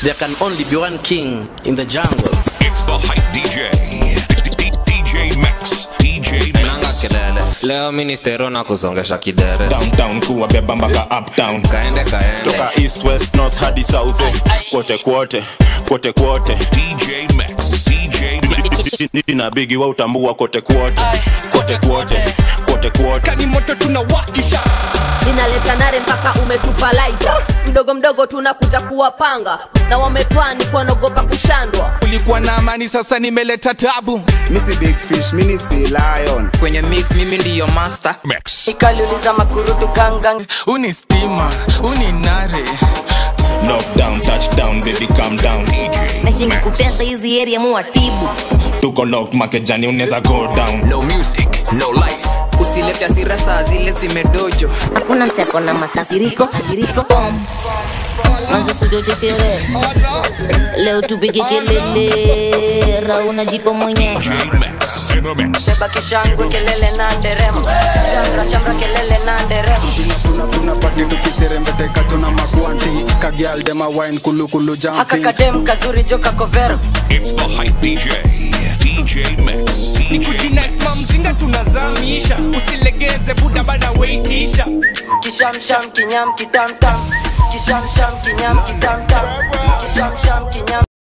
There can only be one king in the jungle. It's the hype DJ. D- D- DJ Max. DJ nanga Max. kelele leo ministero na kusongesha kidere downtown kuwabeba mpaka uptown kaende kaende toka east west north hadi south eh. kwote kwote kwote kwote DJ Max. DJ Max. na bigi wa utambua kote kwote kote kwote kote kwote kani moto tunawakisha ninaleta nare mpaka umetupa laita mdogo mdogo tunakuja kuwapanga na wametwani kuwanaogopa kushandwa ulikuwa na amani sasa nimeleta tabu misi big fish mini si lion kwenye mix mimi ndiyo master Max. ikaliuliza makurutu gangang uni stima uni nare knockdown touchdown baby calm down DJ nashingi Max. kutesa hizi area muwatibu tuko lock makejani unaweza go down no music no life usilete asira saa zile zimedojo hakuna mseko na makasiriko kasiriko bom manzi sujocheshere leo tupige kelele rauna jipo mwenyewe DJ Max. In the mix. beba kishangu kelele na nderemo shamra shamra kelele na nderemo tunapati tukiserembetekacho na makwanti kagialdema wine kulukulu haka jampi kadem kazuri joka kovero It's the hype DJ. DJ Max. DJ Max. inaisma mzinga tunazamisha usilegeze buda bana weitisha kishamsham kinyam kitamtam kishamsham kinyam kitamtam kishamsham kinyam